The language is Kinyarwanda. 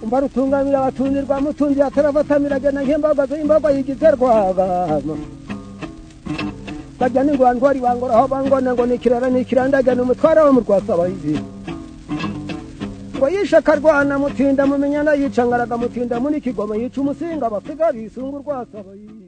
mbarutungamira abatunirwa mutunzi atarafatamira agenda nk'imbaga z'imbaga yigize rwagama bajya n'ingwantwari bangoraho bangona ngo nikirara nikirandaga n'umutwara wo mu rwasabahizi ngo yishe akarwana mutinda mumenyana yica ngaraga mutinda muri kigoma yica umusinga basiga bisunga urwasabahizi